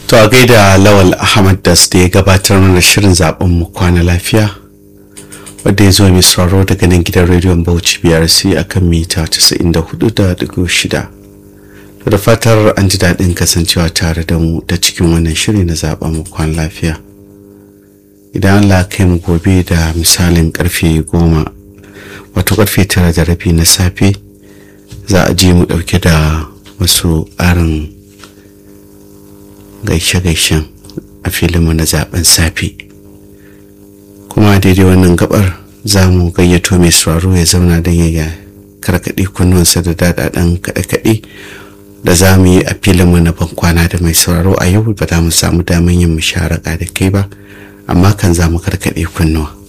To a gaida Lawal Ahmad das da ya gabatar mana shirin zaben mu kwana lafiya wadda ya zo mai sauraro daga nan gidan rediyon Bauchi BRC akan mita 94.6. Da fatar an ji daɗin kasancewa tare da mu ta cikin wannan shiri na zaben mu kwana lafiya. Idan Allah kai mu gobe da misalin karfe goma wato karfe tara da rabi na safe za a ji mu ɗauke da wasu ƙarin gaishe-gaishen a filinmu na zaben safe kuma daidai wannan gabar za mu gayyato mai sauraro ya zauna don ya karkaɗe kunnuwansa da daɗaɗen kaɗe-kaɗe da za mu yi a filinmu na bankwana da mai sauraro a yau ba za mu samu damar yin musharaka da kai ba amma kan za mu karkaɗe kunnuwa